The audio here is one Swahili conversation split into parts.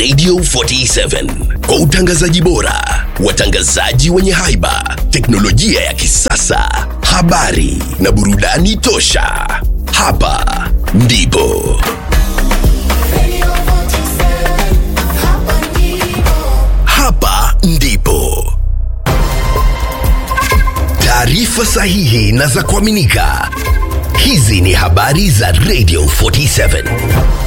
Radio 47 kwa utangazaji bora, watangazaji wenye haiba, teknolojia ya kisasa, habari na burudani tosha. Hapa ndipo hapa ndipo taarifa sahihi na za kuaminika. Hizi ni habari za Radio 47.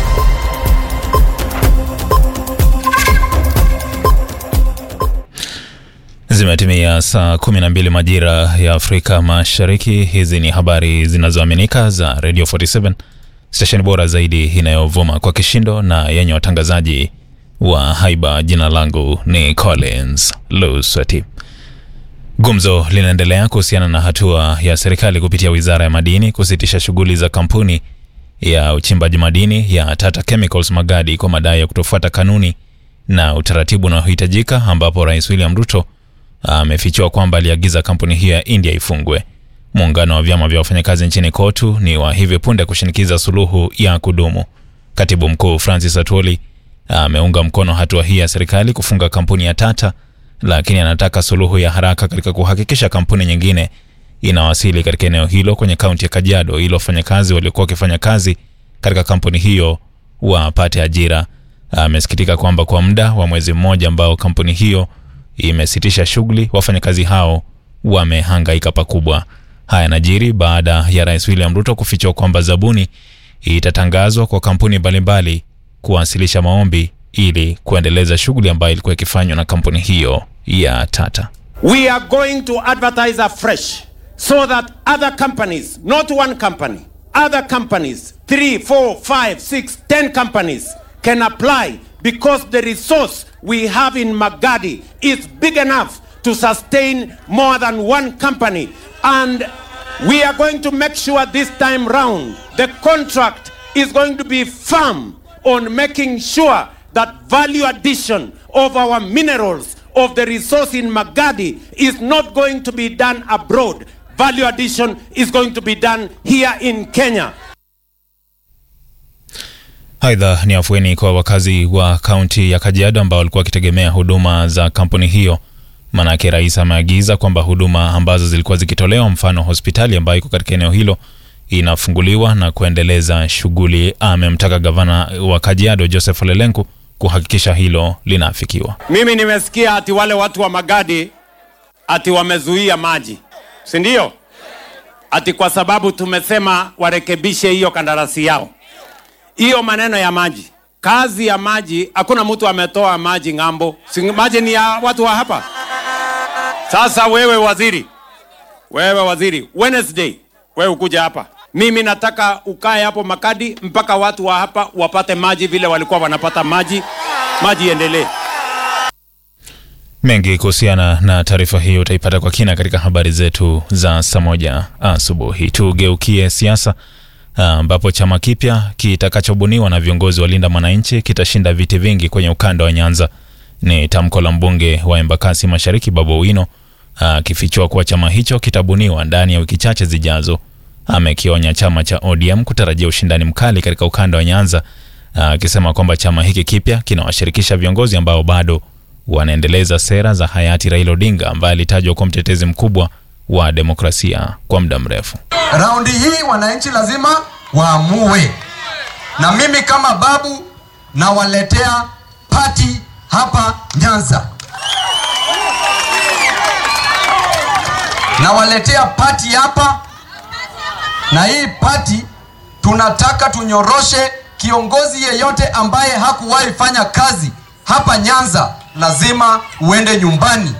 Zimetimia saa 12 majira ya Afrika Mashariki. Hizi ni habari zinazoaminika za Radio 47, stesheni bora zaidi inayovuma kwa kishindo na yenye watangazaji wa haiba. Jina langu ni Collins Luswati. Gumzo linaendelea kuhusiana na hatua ya serikali kupitia wizara ya madini kusitisha shughuli za kampuni ya uchimbaji madini ya Tata Chemicals Magadi kwa madai ya kutofuata kanuni na utaratibu unaohitajika, ambapo Rais William Ruto amefichua kwamba aliagiza kampuni hiyo ya India ifungwe. Muungano wa vyama vya wafanyakazi nchini KOTU ni wa hivi punde kushinikiza suluhu ya kudumu. Katibu mkuu Francis Atwoli ameunga mkono hatua hii ya serikali kufunga kampuni ya Tata, lakini anataka suluhu ya haraka katika kuhakikisha kampuni nyingine inawasili katika eneo hilo kwenye kaunti ya Kajiado ili wafanyakazi waliokuwa wakifanya kazi katika kampuni hiyo wapate ajira. Amesikitika kwamba kwa muda wa mwezi mmoja ambao kampuni hiyo imesitisha shughuli, wafanyakazi hao wamehangaika pakubwa. Haya yanajiri baada ya Rais William Ruto kufichua kwamba zabuni itatangazwa kwa kampuni mbalimbali kuwasilisha maombi ili kuendeleza shughuli ambayo ilikuwa ikifanywa na kampuni hiyo ya Tata. We are going to advertise afresh so that other companies, not one company, other companies, three, four, five, six, ten companies can apply because the resource we have in Magadi is big enough to sustain more than one company. And we are going to make sure this time round the contract is going to be firm on making sure that value addition of our minerals of the resource in Magadi is not going to be done abroad. Value addition is going to be done here in Kenya. Aidha, ni afueni kwa wakazi wa kaunti ya Kajiado ambao walikuwa wakitegemea huduma za kampuni hiyo. Manake rais ameagiza kwamba huduma ambazo zilikuwa zikitolewa, mfano hospitali ambayo iko katika eneo hilo, inafunguliwa na kuendeleza shughuli. Amemtaka gavana wa Kajiado Joseph Ole Lenku kuhakikisha hilo linaafikiwa. Mimi nimesikia ati wale watu wa Magadi ati wamezuia maji, si ndio? Ati kwa sababu tumesema warekebishe hiyo kandarasi yao. Hiyo maneno ya maji, kazi ya maji, hakuna mtu ametoa maji ng'ambo, si maji ni ya watu wa hapa. Sasa wewe waziri, wewe waziri, Wednesday wewe ukuja hapa, mimi nataka ukae hapo Makadi mpaka watu wa hapa wapate maji vile walikuwa wanapata maji, maji iendelee. Mengi kuhusiana na taarifa hiyo utaipata kwa kina katika habari zetu za saa moja asubuhi. Tugeukie siasa ambapo chama kipya kitakachobuniwa na viongozi wa Linda Mwananchi kitashinda viti vingi kwenye ukanda wa Nyanza. Ni tamko la mbunge wa Embakasi Mashariki Babu Owino akifichua kuwa chama hicho kitabuniwa ndani ya wiki chache zijazo. Amekionya chama cha ODM kutarajia ushindani mkali katika ukanda wa Nyanza, akisema kwamba chama hiki kipya kinawashirikisha viongozi ambao bado wanaendeleza sera za hayati Raila Odinga ambaye alitajwa kuwa mtetezi mkubwa wa demokrasia kwa muda mrefu. Raundi hii wananchi lazima waamue, na mimi kama babu nawaletea pati hapa Nyanza, nawaletea pati hapa, na hii pati tunataka tunyoroshe kiongozi yeyote ambaye hakuwahi fanya kazi hapa Nyanza, lazima uende nyumbani.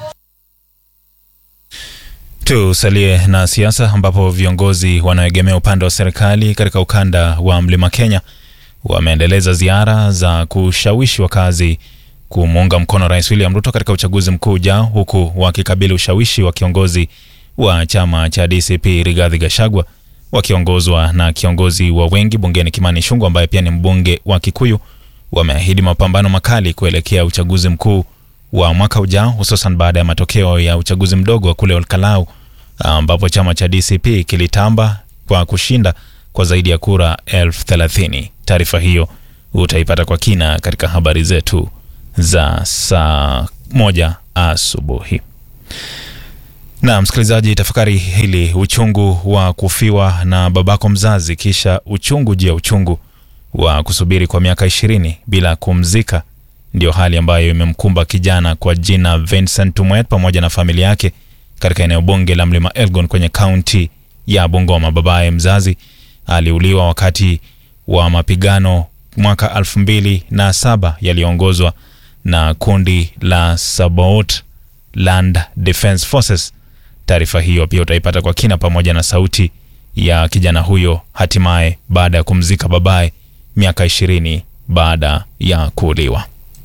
Tusalie na siasa ambapo viongozi wanaoegemea upande wa serikali katika ukanda wa Mlima Kenya wameendeleza ziara za kushawishi wakazi kumuunga mkono Rais William Ruto katika uchaguzi mkuu ujao, huku wakikabili ushawishi wa kiongozi wa chama cha DCP Rigathi Gachagua wakiongozwa na kiongozi wa wengi bungeni Kimani Ichung'wah ambaye pia ni mbunge wa Kikuyu. Wameahidi mapambano makali kuelekea uchaguzi mkuu wa mwaka ujao, hususan baada ya matokeo ya uchaguzi mdogo wa kule Olkalau ambapo chama cha DCP kilitamba kwa kushinda kwa zaidi ya kura elfu thelathini. Taarifa hiyo utaipata kwa kina katika habari zetu za saa moja asubuhi. Na msikilizaji, tafakari hili: uchungu wa kufiwa na babako mzazi, kisha uchungu juu ya uchungu wa kusubiri kwa miaka ishirini bila kumzika, ndio hali ambayo imemkumba kijana kwa jina Vincent Tumwet pamoja na familia yake katika eneo bunge la Mlima Elgon kwenye kaunti ya Bungoma. Babaye mzazi aliuliwa wakati wa mapigano mwaka elfu mbili na saba yaliyoongozwa na kundi la Sabaot Land Defence Forces. Taarifa hiyo pia utaipata kwa kina pamoja na sauti ya kijana huyo hatimaye baada ya kumzika babaye miaka ishirini baada ya kuuliwa.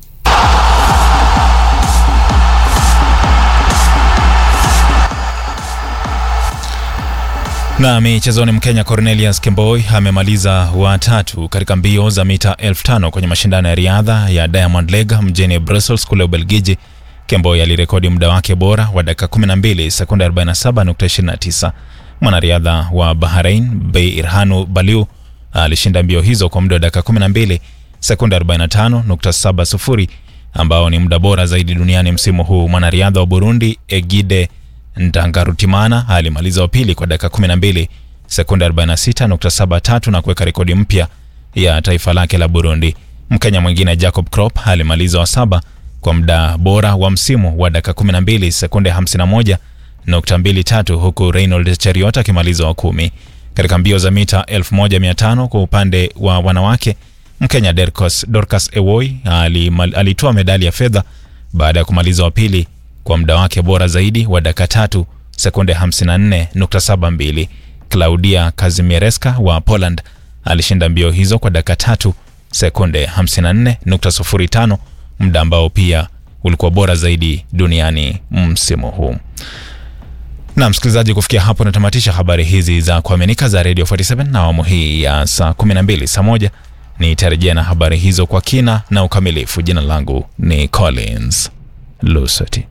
Na michezoni, Mkenya Cornelius Kemboi amemaliza watatu katika mbio za mita elfu tano kwenye mashindano ya riadha ya Diamond League mjini Brussels kule Ubelgiji. Kemboi alirekodi muda wake bora wa dakika 12 sekunde 47.29. Mwanariadha wa Bahrain Bei Irhanu Baliu alishinda mbio hizo kwa muda wa dakika 12 sekunde 45.70 ambao ni muda bora zaidi duniani msimu huu. Mwanariadha wa Burundi Egide Ndangarutimana alimaliza wa pili kwa dakika 12 sekunde 46.73 na kuweka rekodi mpya ya taifa lake la Burundi. Mkenya mwingine Jacob Krop alimaliza wa saba kwa muda bora wa msimu wa dakika 12 sekunde 51.23 huku Reynold Cheriot akimaliza wa kumi. Katika mbio za mita 1500 kwa upande wa wanawake, Mkenya Dorcas, Dorcas Ewoi alitoa medali ya fedha baada ya kumaliza wa pili kwa muda wake bora zaidi wa dakika tatu sekunde 54.72. Claudia Kazimierska wa Poland alishinda mbio hizo kwa dakika tatu sekunde 54.05, muda ambao pia ulikuwa bora zaidi duniani msimu huu. Na msikilizaji, kufikia hapo natamatisha habari hizi za kuaminika za Radio 47 na awamu hii ya saa 12. Saa moja nitarejea na habari hizo kwa kina na ukamilifu. Jina langu ni Collins Lusati.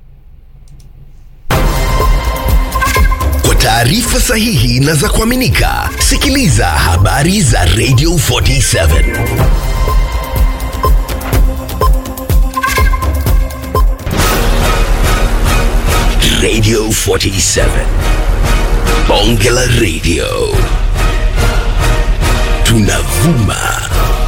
Kwa taarifa sahihi na za kuaminika, sikiliza habari za Radio 47 Radio 47 Bonge la Radio, tunavuma